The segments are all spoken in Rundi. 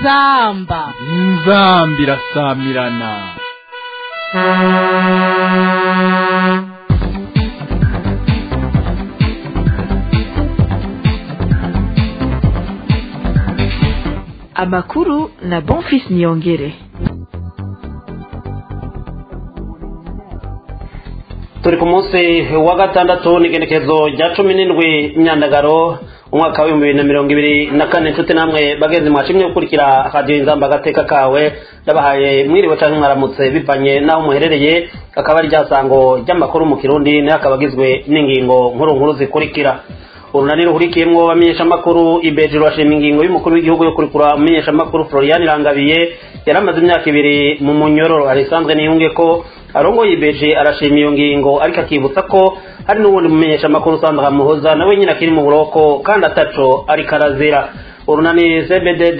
inzamba inzamba irasamirana amakuru na bonfis niyongere turi ku munsi wa gatandatu n'igenekezo rya cumi n'indwi imyandagaro umwaka w'ibihumbi bibiri na mirongo ibiri na kane nshuti namwe bagenzi mwashimye gukurikira radiyo inzamba agateka kawe ndabahaye mwiriwe cyangwa mwaramutse bivanye n'aho muherereye akaba ari ryasango ry'amakuru mu kirundi nayo akaba agizwe n'ingingo nkuru nkuru zikurikira urunani ruhurikiyemwo bamenyeshamakuru ibeji rurashima ingingo y'umukuru w'igihugu yo kurikura umumenyeshamakuru florian irangabiye yari amaze imyaka ibiri mu munyororo arisanzwe niyunge ko arongoye ibeji arashima iyo ngingo ariko akibutsa ko hari n'ubundi mumenyeshamakuru usanzwe amuhoza nawe nyine akiri mu buroko kandi ataco ariko arazira urunani cbddh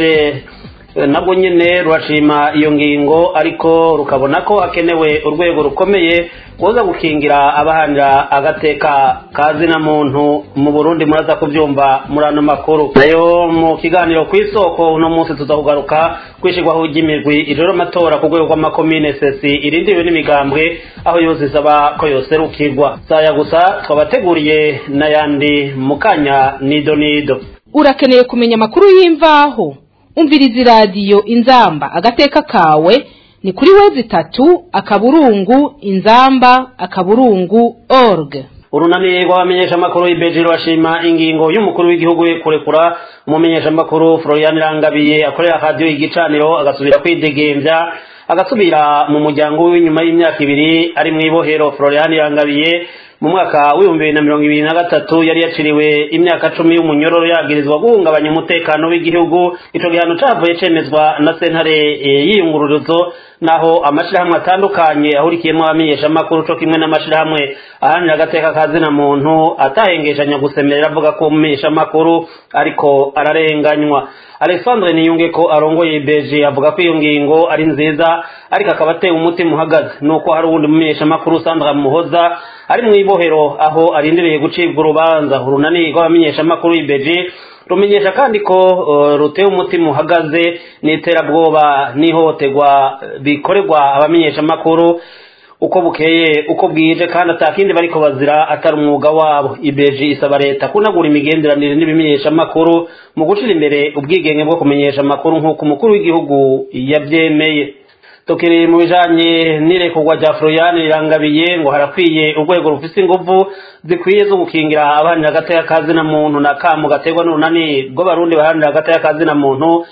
nabwo nyine rurashima iyo ngingo ariko rukabona ko hakenewe urwego rukomeye kuza gukingira abahanira agateka kazina muntu mu burundi muraza kubyumva muri ano makuru nayo mu kiganiro ku isoko uno munsi tuza kugaruka kwishyirwaho ry'imirwi ijoro amatora ku rwego rw'amakomine sesi irindiwe n'imigambwe aho yose isaba ko yoserukirwa saya gusa twabateguriye n'ayandi mu kanya nido nido urakeneye kumenya amakuru y'imvaho umviriza iradiyo inzamba agateka kawe ni kuri wezi itatu akaburungu inzamba akaburungu org urunani rw'abamenyeshamakuru ibeji rurashima ingingo y'umukuru w'igihugu yo kurekura umumenyeshamakuru florian irangabiye akorera radiyo igicaniro agasubira kwidegembya agasubira mu muryango we nyuma y'imyaka ibiri ari mu ibohero florian irangabiye mu mwaka w'ibihumbi bibiri na mirongo ibiri na gatatu yari yaciriwe imyaka cumi y'umunyororo yagirizwa guhungabanya umutekano w'igihugu ico gihano cavuye cemezwa na sentare y'iyungururizo naho amashirahamwe atandukanye ahurikiyemwo abamenyeshamakuru co kimwe n'amashirahamwe ahanira agateka kazina muntu atahengeshanya gusemerera avuga ko umumenyeshamakuru ariko ararenganywa alexandre niyunge ko arongoye beji avuga ko iyo ngingo ari nziza ariko akaba atewe umutima uhagaze nuko hari uwundi mumenyeshamakuru sandra muhoza ari mu ibohero aho arindiriye gucibwa urubanza urunani rw'abamenyeshamakuru y'ibeji rumenyesha kandi ko uh, rutewe umutima uhagaze n'iterabwoba n'ihohoterwa bikorerwa abamenyeshamakuru uko bukeye uko bwije kandi atakindi bariko bazira atari umwuga wabo ibeji isaba leta kunagura imigenderanire n'ibimenyeshamakuru mu gushira imbere ubwigenge bwo kumenyesha amakuru nk'uko umukuru w'igihugu yabyemeye tukiri mu bijanye n'irekurwa rya florian rirangabiye ngo harakwiye urwego rufise inguvu zikwiye zo gukingira abahanira agateka kazina muntu na kamu gaterwa n'urunani rw'abarundi bahanira agateka kazina muntu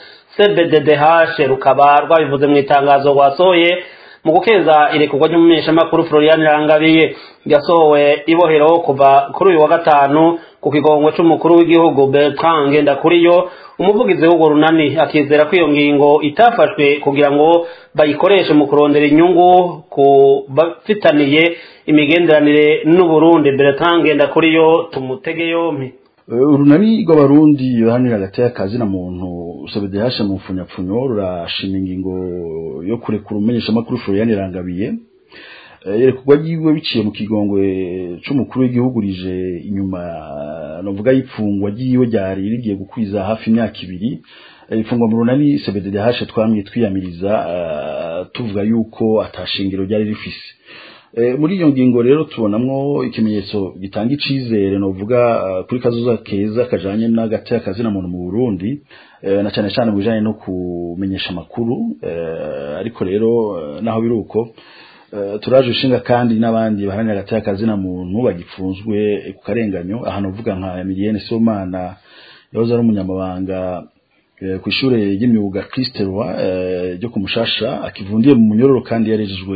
cbddh rukaba rwabivuze mu itangazo rwasohoye mu gukeza irekurwa ry'umumenyeshamakuru florian irangabiye yasohowe ibohero kuva kuri uyu wa gatanu ku kigongwe c'umukuru w'igihugu bertrand ngendakuriyo umuvugizi w'urwo runani akizera ko iyo ngingo itafashwe kugira ngo bayikoreshe mu kurondera inyungu ku bafitaniye imigenderanire n'uburundi bertrand ngendakuriyo tumutege yompi urunani rw'abarundi bahanira hagati y'akazi na muntu sobedehashe mu mfunyapfunyo rurashima ingingo yo kurekura umumenyeshamakuru florian irangabiye yerekurwa ryiwe biciye mu kigongwe c'umukuru w'igihugu rije inyuma novuga y'ipfungwa ryiwe ryari rigiye gukwiza hafi imyaka ibiri ifungwa mu runani cbddh twamye twiyamiriza tuvuga yuko atashingiro ryari rifise muri iyo ngingo rero tubonamwo ikimenyetso gitanga icizere novuga kuri kazoza keza kajanye n'agati y'akazina muntu mu Burundi na cyane cyane mu bijanye no kumenyesha amakuru ariko rero naho biri uko turaje ushinga kandi n'abandi baharanira agati y'akazina muntu bagipfunzwe ku karenganyo ahantu uvuga nka Emilienne Somana yahoze ari umunyamabanga ku ishure ry'imyuga Christelwa ryo ku Mushasha akivundiye mu munyororo kandi yarejejwe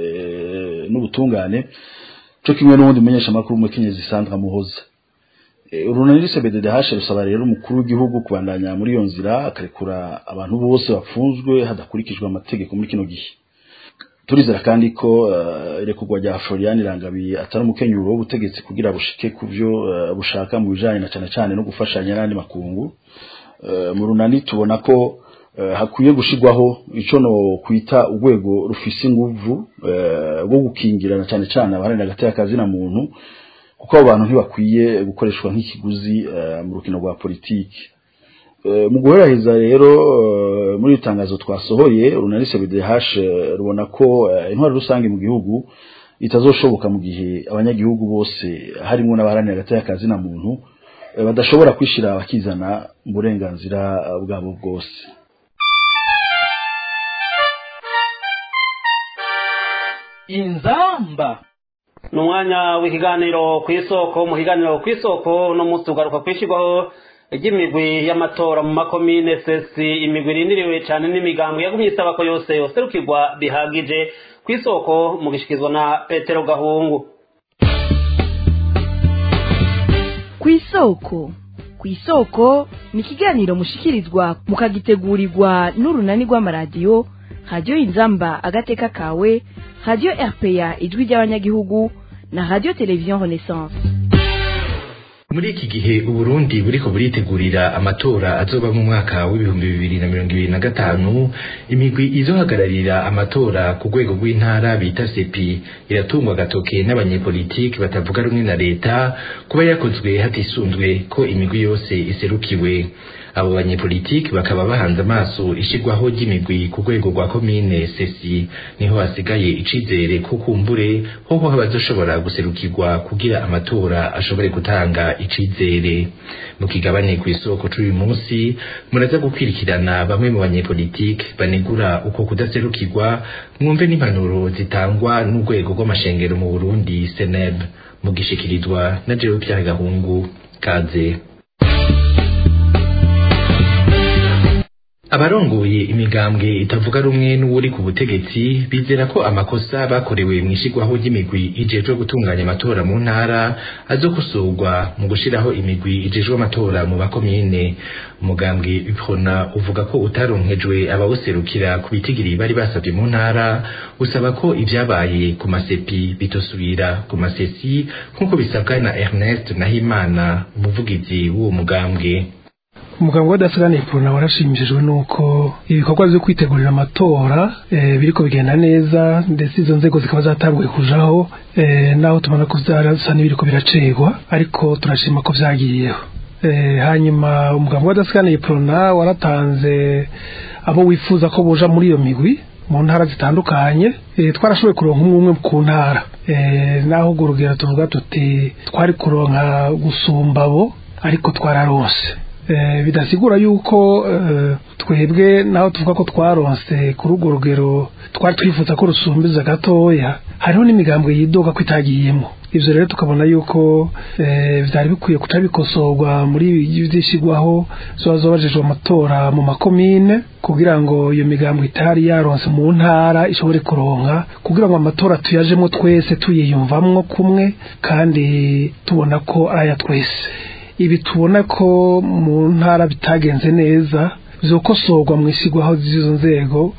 n'ubutungane cyo kimwe n'ubundi mumenyesha makuru umukenyezi Sandra Muhoza urunani CBDH rusaba rero umukuru w'igihugu kubandanya muri iyo nzira akarekura abantu bose bapfunzwe hadakurikijwe amategeko muri kino gihe turizera kandi ko irekurwa rya Florian Irangabiye atari umukenyuro w'ubutegetsi kugira bushike kuvyo bushaka mu bijanye na cyane cyane no gufashanya n'andi makungu mu runani tubona ko hakwiye gushirwaho ico no kwita urwego rufise inguvu rwo gukingirana cyane cyane abaharanira hagati y'akazi na muntu kuko abo bantu ntibakwiye gukoreshwa nk'ikiguzi mu rukino rwa politiki mu guheraheza rero muri iri tangazo twasohoye runari cbdh rubona ko intwaro rusange mu gihugu itazoshoboka mu gihe abanyagihugu bose harimo n'abaharanira hagati y'akazi na muntu badashobora kwishyira bakizana mu burenganzira bwabo bwose inzamba ni umwanya w'ikiganiro ku isoko mu kiganiro ku isoko no munsi tugaruka kwishyirwaho ry'imigwi y'amatora mu makomine sesi imigwi irindiriwe cyane n'imigambi yagumye isaba ko yose yoserukirwa bihagije ku isoko mu gishyikirizwa na petero gahungu ku isoko ku isoko ni ikiganiro mushikirizwa mukagitegurirwa n'urunani rw'amaradiyo radiyo inzamba agateka kawe radiyo rpa ijwi ry'abanyagihugu na radiyo televiziyo renaissance muri iki gihe uburundi buriko buritegurira amatora azoba mu mwaka w'ibihumbi bibiri na mirongo ibiri na gatanu imigwi izohagararira amatora ku rwego rw'intara bita sepi iratungwa agatoke n'abanyepolitiki batavuga rumwe na leta kuba yakozwe hatisunzwe ko imigwi yose iserukiwe abo banyepolitiki bakaba bahanze amaso ishigwaho ry'imigwi ku rwego rwa komine sesi niho hasigaye icizere ko kumbure hoho abazoshobora guserukirwa kugira amatora ashobore gutanga icizere mu kigabane ku isoko c'uyu munsi muraza gukwirikirana bamwe mu banyepolitiki banegura uko kudaserukirwa mwumve n'impanuro zitangwa n'urwego rw'amashengero mu burundi seneb mugishikirizwa na jewe Pierre gahungu kaze abarongoye imigambwe itavuga rumwe n'uwuri ku butegetsi bizera ko amakosa bakorewe mu ishigwaho ry'imigwi ijejwe gutunganya amatora mu ntara azokosorwa mu gushiraho imigwi ijejwe amatora mu bakomine umugambwe uprona uvuga ko utaronkejwe abawuserukira ku bitigiri bari basabye mu ntara usaba ko ivyabaye ku masepi bitosubira ku masesi nk'uko bisabwa na Ernest Nahimana umuvugizi w'uwo mugambwe umuganga w'adasaganiye porona warashimishijwe nuko ibikorwa byo kwitegurira amatora biriko bigenda neza ndetse izo nzego zikaba zatanguye kujaho naho tubona ko byarasa n'ibiriko biracegwa ariko turashima ko vyagiyeho hanyuma umuganga w'adasaganiye porona waratanze abo wifuza ko boja muri iyo migwi mu ntara zitandukanye twarashoboye kuronka umwe umwe ku ntara naho urwo rugero tuvuga tuti twari kuronka gusumba abo ariko twararose bidasigura yuko twebwe naho tuvuga ko twaronse kuri urwo rugero twari twifuza ko rusumbiza gatoya hariho n'imigambwe yidoga ko itagiyemo ibyo rero tukabona yuko byari bikwiye kuca bikosorwa muri byishyirwaho zoba zobajejwe amatora mu makomine kugira ngo iyo migambwe itari yaronse mu ntara ishobore kuronka kugira ngo amatora tuyajemo twese tuyiyumvamwo kumwe kandi tubona ko aya twese ibi tubona ko mu ntara bitagenze neza byokosorwa mu ishyirwaho z'izo nzego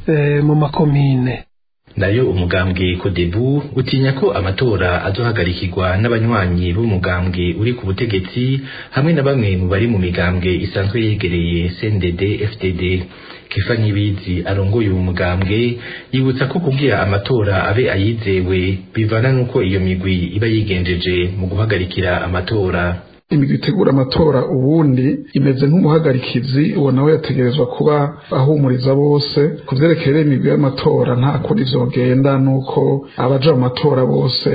mu makomine nayo umugambwe kodebu utinya ko amatora azohagarikirwa n'abanywanyi b'umugambwe uri ku butegetsi hamwe na bamwe mu bari mu migambwe isanzwe yegereye CNDD FDD Kifa Nyibizi arongoye uwo mugambwe yibutsa ko kugira amatora abe ayizewe bivana nuko iyo migwi iba yigenjeje mu guhagarikira amatora imigwi itegura amatora ubundi imeze nk'umuhagarikizi uwo nawe yategerezwa kuba ahumuriza bose ku vyerekeye imigwi y'amatora nta kundi vyogenda nuko abaja mu matora bose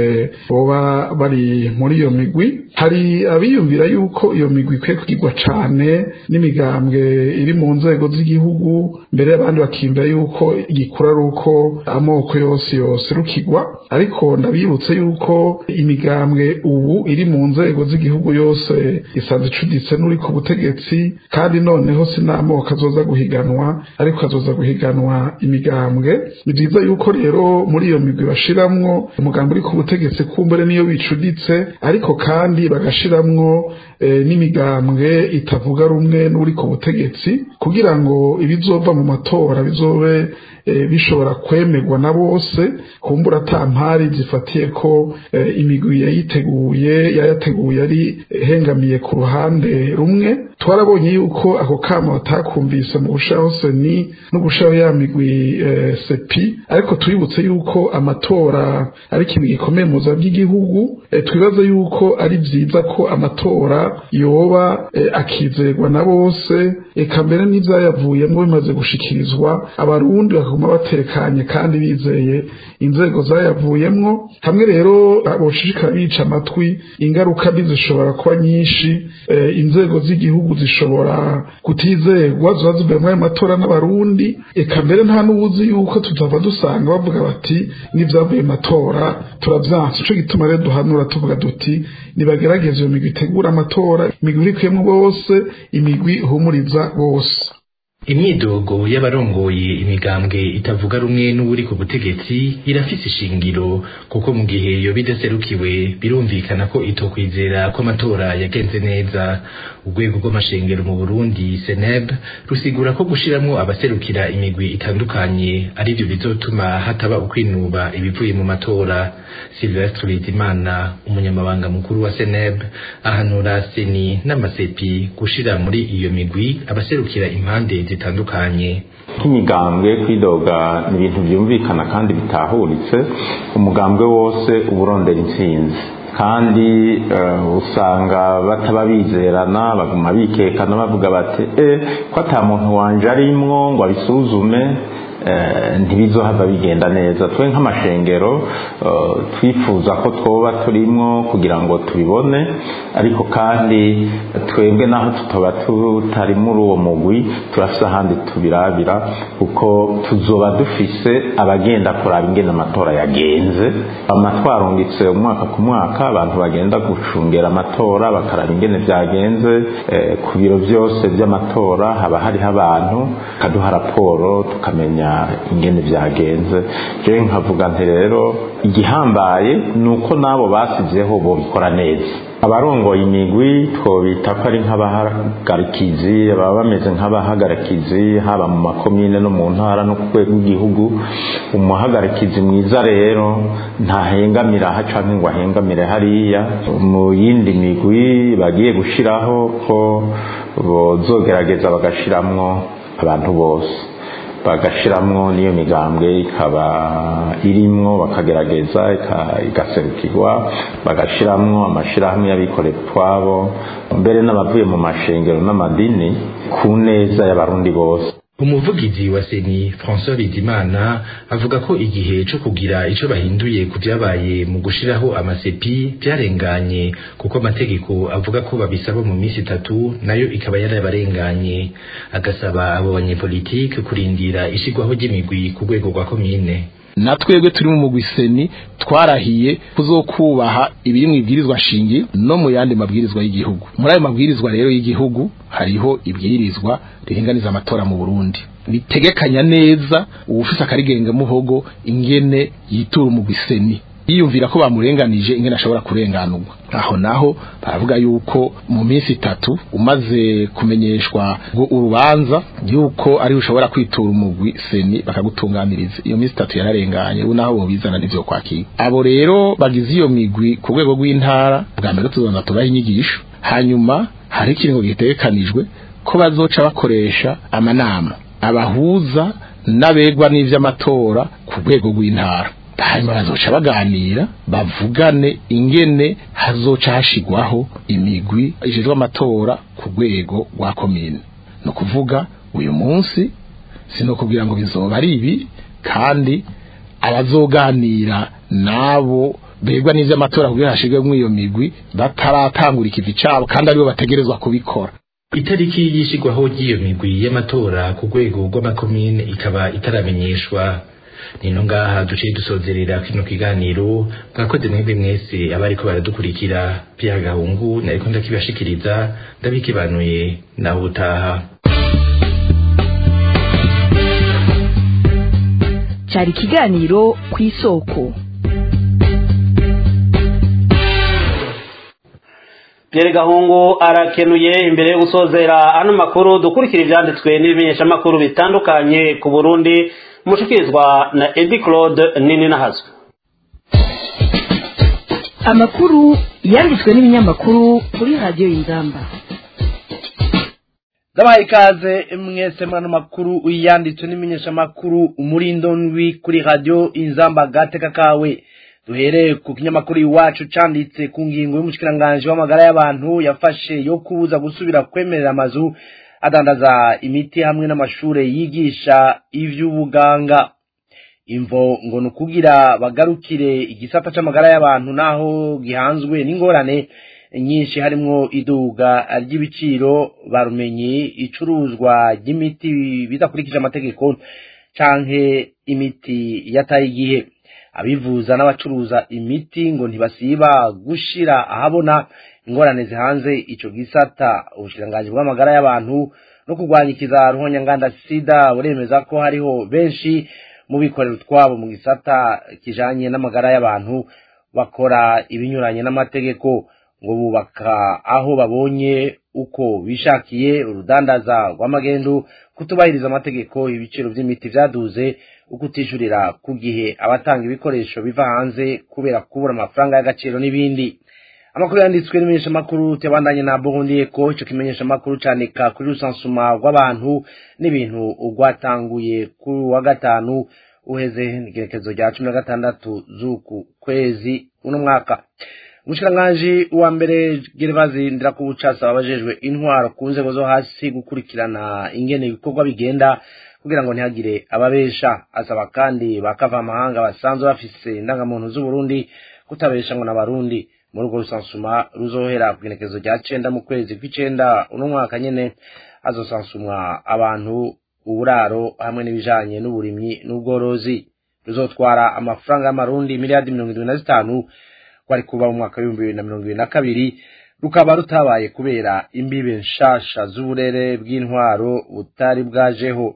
boba bari muri iyo migwi hari abiyumvira yuko iyo migwi ikwiye kugirwa cane n'imigambwe iri mu nzego z'igihugu mbere abandi bakiyumvira yuko igikura ari uko amoko yose yoserukirwa ariko ndabibutse yuko imigambwe ubu iri mu nzego z'igihugu yose yose isanze icuditse n'uri ku butegetsi kandi noneho sinamoko azoza guhiganwa ariko azoza guhiganwa imigambwe ni byiza yuko rero muri iyo migwi bashiramwo umugambi uri ku butegetsi kumbure niyo bicuditse ariko kandi bagashiramwo n'imigambwe itavuga rumwe n'uri ku butegetsi kugira ngo ibizova mu matora bizobe bishobora kwemerwa na bose kumbura atampari zifatiye ko imigwi yayiteguye yayateguye ari hengamiye ku ruhande rumwe twarabonye yuko ako kama batakumvise mu gushaho seni no gushaho ya migwi sepi ariko twibutse yuko amatora ari ikintu gikomeye mu buzima bw'igihugu twibaza yuko ari byiza ko amatora yoba akizerwa na bose eka mbere n'ibyayavuyemo bimaze gushikirizwa abarundi bakaguma batekanye kandi bizeye inzego zayavuyemwo hamwe rero boshishikara bica amatwi ingaruka mbi zishobora kuba nyinshi inzego z'igihugu zishobora kutizerwa ziba zivuye muri ayo matora n'abarundi eka mbere nta n'ubuzi yuko tutava dusanga bavuga bati n'ibyavuye matora turavyanse ico gituma rero duhanura tuvuga duti nibagerageze iyo migwi itegura amatora imigwi irikuyemwo bose imigwi ihumuriza bose imyidogo y'abarongoye imigambwe itavuga rumwe n'uri ku butegetsi irafise ishingiro kuko mu gihe yoba idaserukiwe birumvikana ko itokwizera ko amatora yagenze neza urwego rw'amashengero mu burundi seneb rusigura ko gushiramwo abaserukira imigwi itandukanye arivyo bizotuma hataba ukwinuba ibivuye mu matora silvestre bizimana umunyamabanga mukuru wa seneb ahanura seni n'amasepi gushira muri iyo migwi abaserukira impande zitandukanye nk'imigambwe kwidoga ni ibintu byumvikana kandi bitahuritse umugambwe wose uba urondera intsinzi kandi usanga bataba bizerana baguma bikekana bavuga bati e ko ata muntu wanje arimwo ngo abisuzume ntibizohava bigenda neza twe nk'amashengero twifuza ko twoba turimwo kugira ngo tubibone ariko kandi twebwe naho tutaba tutari muri uwo mugwi turafise ahandi tubirabira kuko tuzoba dufise abagenda kuraba ingene amatora yagenze amatwarungitse umwaka ku mwaka abantu bagenda gucungera amatora bakaraba ingene byagenze ku biro byose by'amatora haba hariho abantu bakaduha raporo tukamenya ingene byagenze je nkavuga nti rero igihambaye ni uko n'abo basizeho bobikora neza abarongoye imigwi twobita ko ari nk'abahagarikizi baba bameze nk'abahagarikizi haba mu makomine no mu ntara no ku rwego rw'igihugu umuhagarikizi mwiza rero ntahengamira aha canke ngo ahengamire hariya mu yindi migwi bagiye gushiraho ko bozogerageza bagashiramwo abantu bose bagashiramwo n'iyo migambwe ikaba irimwo bakagerageza igaserukirwa bagashiramwo amashirahamwe y'abikorera utwabo mbere n'abavuye mu mashengero n'amadini ku neza y'abarundi bose umuvugizi wa seni françois bizimana avuga ko igihe co kugira ico bahinduye ku vyabaye mu gushiraho amasepi vyarenganye kuko amategeko avuga ko babisaba mu minsi itatu nayo ikaba yarabarenganye agasaba abo banyepolitike kurindira ishigwaho ry'imigwi ku rwego rwa komine na twebwe turi mu mugwi seni twarahiye kuzokubaha ibiri mu ibwirizwa shingi no mu yandi mabwirizwa y'igihugu muri ayo mabwirizwa rero y'igihugu hariho ibwirizwa riringaniza amatora mu Burundi ritegekanya neza uwufise akarigenga muhogo ingene yitura umugwi seni yiyumvira ko bamurenganije ingene ashobora kurenganurwa aho naho baravuga yuko mu minsi itatu umaze kumenyeshwa ngo urubanza yuko ari ushobora kwitura umugwi seni bakagutunganiriza iyo minsi itatu yararenganye ubu naho bobizana n'ivyo kwakira abo rero bagize iyo migwi ku rwego rw'intara bwa mbere tuzonza tubaha inyigisho hanyuma hari ikiringo gitegekanijwe ko bazoca bakoresha amanama abahuza n'abegwa n'ivy'amatora ku rwego rw'intara hanyuma bazoca baganira bavugane ingene hazoca hashigwaho imigwi ijejwe amatora ku rwego rwa komine no kuvuga uyu munsi sino kugira ngo bizoba ari ibi kandi abazoganira nabo begwa n'ivy'amatora kugira hashigwemwo iyo migwi bataratangura ikivi cabo kandi aribo bategerezwa kubikora itariki yishigwaho ry'iyo migwi y'amatora ku rwego rw'amakomine ikaba itaramenyeshwa nino ngaha duciye dusozerera kino kiganiro mwakoze mwebwe mwese abariko baradukurikira Pierre Gahungu nariko ndakibashikiriza ndabikibanuye naho utaha cyari ikiganiro ku isoko Pierre Gahungu arakenuye imbere yo gusozera ano makuru dukurikira ivyanditswe n'ibimenyeshamakuru bitandukanye ku Burundi mushikirizwa na Edi Claude Nini Nahazwe amakuru yanditswe n'ibinyamakuru kuri radiyo y'ingamba ndabaha ikaze mwese mwana makuru yanditswe n'imenyeshamakuru umurindo ndwi kuri radiyo inzamba gateka kawe duhereye ku kinyamakuru iwacu canditse ku ngingo y'umushikiranganji w'amagara y'abantu yafashe yo kubuza gusubira kwemerera amazu adandaza imiti hamwe n'amashure yigisha ivy'ubuganga imvo ngo ni ukugira bagarukire igisata c'amagara y'abantu naho gihanzwe n'ingorane nyinshi harimwo iduga ry'ibiciro barumenyi icuruzwa ry'imiti bidakurikije amategeko canke imiti yataye igihe abivuza n'abacuruza imiti ngo ntibasiba gushira ahabona ingorane zihanze ico gisata ubushikiranganji bw'amagara y'abantu no kurwanya ikiza ruhonyanganda sida buremeza ko hariho benshi mu bikorera utwabo mu gisata kijanye n'amagara y'abantu bakora ibinyuranye n'amategeko ngo bubaka aho babonye uko bishakiye urudandaza rw'amagendu kutubahiriza amategeko ibiciro by'imiti vyaduze ukutishurira ku gihe abatanga ibikoresho biva hanze kubera kubura amafaranga y'agaciro n'ibindi amakuru yanditswe n'imenyeshamakuru tebandanye na Burundi ko ico kimenyeshamakuru canika kuri rusansuma rw'abantu n'ibintu rwatanguye kuri wa gatanu uheze igerekezo rya cumi na gatandatu z'uku kwezi uno mwaka umushikiranganji wa mbere Gervazi Ndirakubucasa abajejwe intwaro ku nzego zo hasi gukurikirana ingene ibikorwa bigenda kugira ngo ntihagire ababesha asaba kandi bakava amahanga basanzwe bafise indangamuntu z'uburundi kutabesha ngo n'abarundi muri urwo rusansuma ruzohera ku igenekezo rya cenda mu kwezi kw'icenda uno mwaka nyene hazosansumwa abantu uburaro hamwe n'ibijanye n'uburimyi n'ubworozi ruzotwara amafaranga y'amarundi miliyardi mirongo irindwi na zitanu kwari kuba mu mwaka w'ibihumbi bibiri na mirongo ibiri na kabiri rukaba rutabaye kubera imbibe nshasha z'uburere bw'intwaro butari bwajeho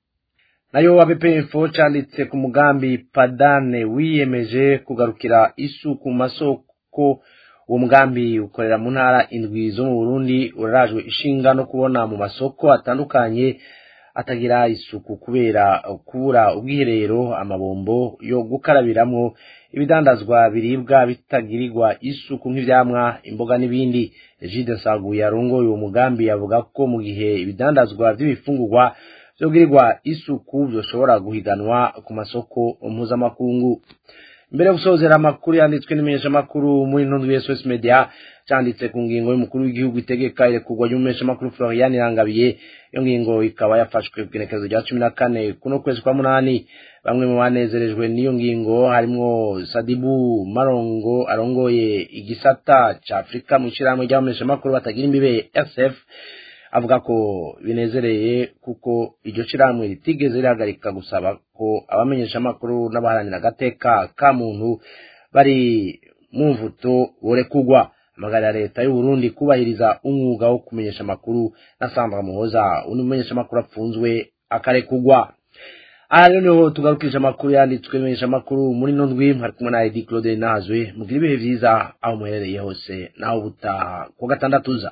nayo ABPF canditse ku mugambi padane wiyemeje kugarukira isuku mu masoko uwo mugambi ukorera mu ntara indwi zo mu Burundi urarajwe ishinga no kubona mu masoko atandukanye atagira isuku kubera kubura ubwiherero amabombo yo gukarabiramwo ibidandazwa biribwa bitagirirwa isuku nk'ivyamwa imboga n'ibindi Egide Nsaguye arongoye uwo mugambi avuga ko mu gihe ibidandazwa vy'ibifungurwa vyogirirwa isuku vyoshobora guhiganwa ku masoko mpuzamakungu mbere yo gusozera amakuru yanditswe n'imenyeshamakuru muri ntundu ya SOS Media canditse ku ngingo y'umukuru w'igihugu itegeka irekurwa ry'umumenyeshamakuru Florian Irangabiye iyo ngingo ikaba yafashwe ku igenekezo rya cumi na kane kuno kwezi kwa munani bamwe mu banezerejwe n'iyo ngingo harimwo Sadibu Marongo arongoye igisata ca Afrika mu ishirahamwe ry'abamenyeshamakuru batagira imbibe SF avuga ko binezereye kuko iryo shirahamwe ritigeze rihagarika gusaba ko abamenyesha amakuru n'abaharanira agateka ka muntu bari mu mvuto borekugwa amagarira leta y'u Burundi kubahiriza umwuga wo kumenyesha amakuru na Sandra Muhoza undi mumenyesha amakuru apfunzwe akarekugwa aha rero niho tugarukije amakuru yanditswe menyesha amakuru muri no ndwi hari kumwe na Edi Claude Nazwe mugira ibihe vyiza aho muherereye hose naho butaha ku gatandatu uza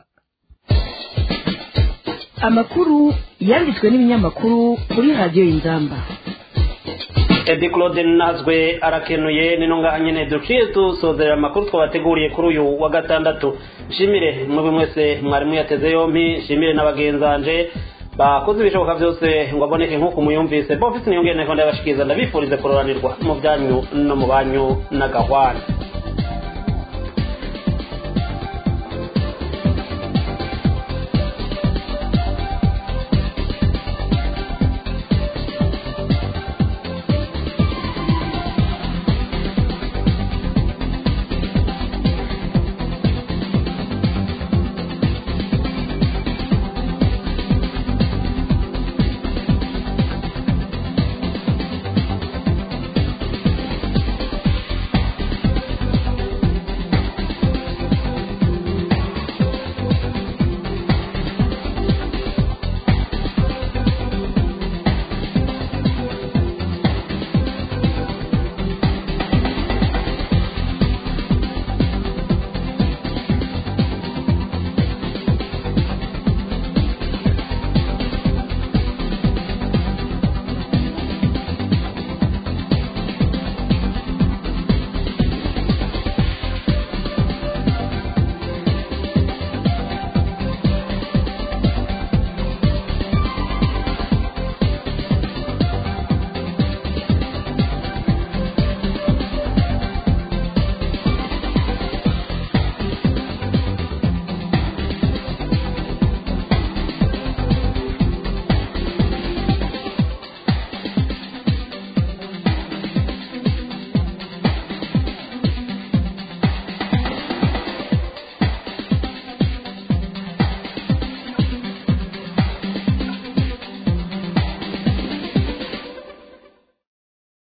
amakuru yanditswe n'ibinyamakuru kuri radiyo y'ingamba Edi Claude Nazwe arakenuye nino ngaha nyene duciye dusozera amakuru twabateguriye kuri uyu wa gatandatu nshimire mwebwe mwese mwari muyateze yompi nshimire n'abagenzanje bakoze ibishoboka byose ngo aboneke nk'uko muyumvise bofisi niyongere nteko ndabashikiriza ndabifurize kuroranirwa mu byanyu no mu banyu n'agahwana